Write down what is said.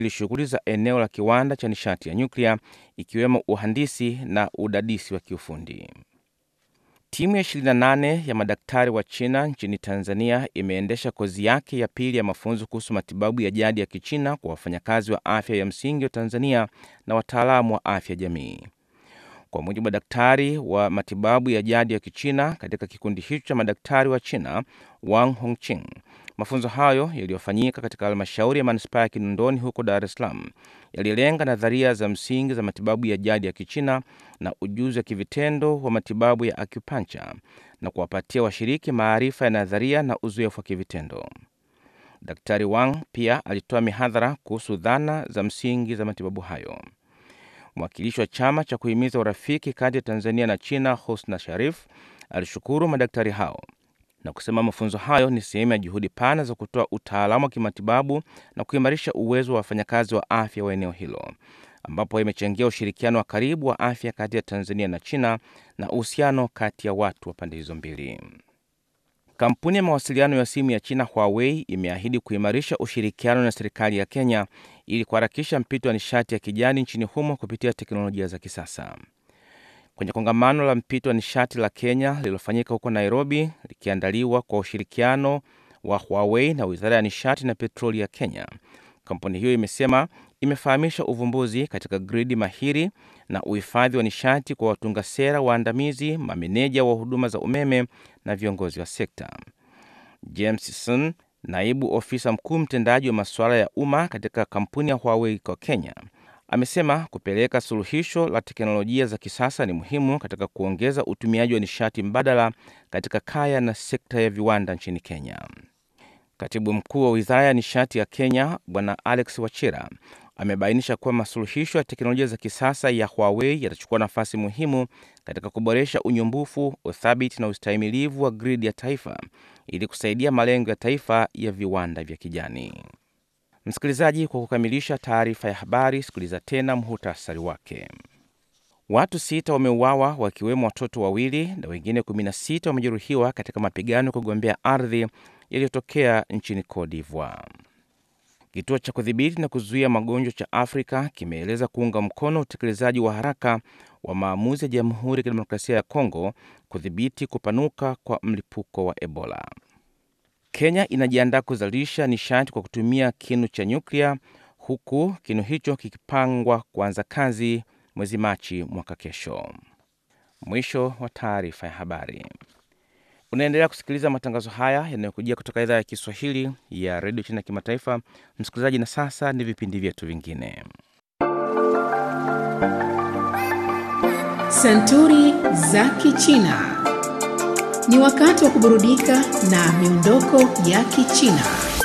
ili shughuli za eneo la kiwanda cha nishati ya nyuklia ikiwemo uhandisi na udadisi wa kiufundi. Timu ya 28 ya madaktari wa China nchini Tanzania imeendesha kozi yake ya pili ya mafunzo kuhusu matibabu ya jadi ya Kichina kwa wafanyakazi wa afya ya msingi wa Tanzania na wataalamu wa afya jamii. Kwa mujibu wa daktari wa matibabu ya jadi ya Kichina katika kikundi hicho cha madaktari wa China, Wang Hongqing, mafunzo hayo yaliyofanyika katika halmashauri ya manispaa ya Kinondoni huko Dar es Salaam yalilenga nadharia za msingi za matibabu ya jadi ya Kichina na ujuzi wa kivitendo wa matibabu ya acupuncture na kuwapatia washiriki maarifa ya nadharia na uzoefu wa kivitendo. Daktari Wang pia alitoa mihadhara kuhusu dhana za msingi za matibabu hayo. Mwakilishi wa chama cha kuhimiza urafiki kati ya Tanzania na China, Husna Sharif, alishukuru madaktari hao na kusema mafunzo hayo ni sehemu ya juhudi pana za kutoa utaalamu wa kimatibabu na kuimarisha uwezo wa wafanyakazi wa afya wa eneo hilo, ambapo imechangia ushirikiano wa karibu wa afya kati ya Tanzania na China na uhusiano kati ya watu wa pande hizo mbili. Kampuni ya mawasiliano ya simu ya China Huawei imeahidi kuimarisha ushirikiano na serikali ya Kenya ili kuharakisha mpito wa nishati ya kijani nchini humo kupitia teknolojia za kisasa. Kwenye kongamano la mpito wa nishati la Kenya lililofanyika huko Nairobi, likiandaliwa kwa ushirikiano wa Huawei na Wizara ya Nishati na Petroli ya Kenya, kampuni hiyo imesema imefahamisha uvumbuzi katika gridi mahiri na uhifadhi wa nishati kwa watunga sera waandamizi, mameneja wa huduma za umeme na viongozi wa sekta. James Sun, naibu ofisa mkuu mtendaji wa masuala ya umma katika kampuni ya Huawei kwa Kenya, amesema kupeleka suluhisho la teknolojia za kisasa ni muhimu katika kuongeza utumiaji wa nishati mbadala katika kaya na sekta ya viwanda nchini Kenya. Katibu mkuu wa wizara ya nishati ya Kenya Bwana Alex Wachira amebainisha kuwa masuluhisho ya teknolojia za kisasa ya Huawei yatachukua nafasi muhimu katika kuboresha unyumbufu, uthabiti na ustahimilivu wa gridi ya taifa ili kusaidia malengo ya taifa ya viwanda vya kijani. Msikilizaji, kwa kukamilisha taarifa ya habari, sikiliza tena muhutasari wake. Watu sita wameuawa wakiwemo watoto wawili na wengine 16 wamejeruhiwa katika mapigano ya kugombea ardhi yaliyotokea nchini Cote d'Ivoire. Kituo cha kudhibiti na kuzuia magonjwa cha Afrika kimeeleza kuunga mkono utekelezaji wa haraka wa maamuzi ya Jamhuri ya Kidemokrasia ya Kongo kudhibiti kupanuka kwa mlipuko wa Ebola. Kenya inajiandaa kuzalisha nishati kwa kutumia kinu cha nyuklia huku kinu hicho kikipangwa kuanza kazi mwezi Machi mwaka kesho. Mwisho wa taarifa ya habari. Unaendelea kusikiliza matangazo haya yanayokujia kutoka idhaa ya Kiswahili ya redio China Kimataifa. Msikilizaji, na sasa ni vipindi vyetu vingine. Santuri za Kichina. Ni wakati wa kuburudika na miondoko ya Kichina.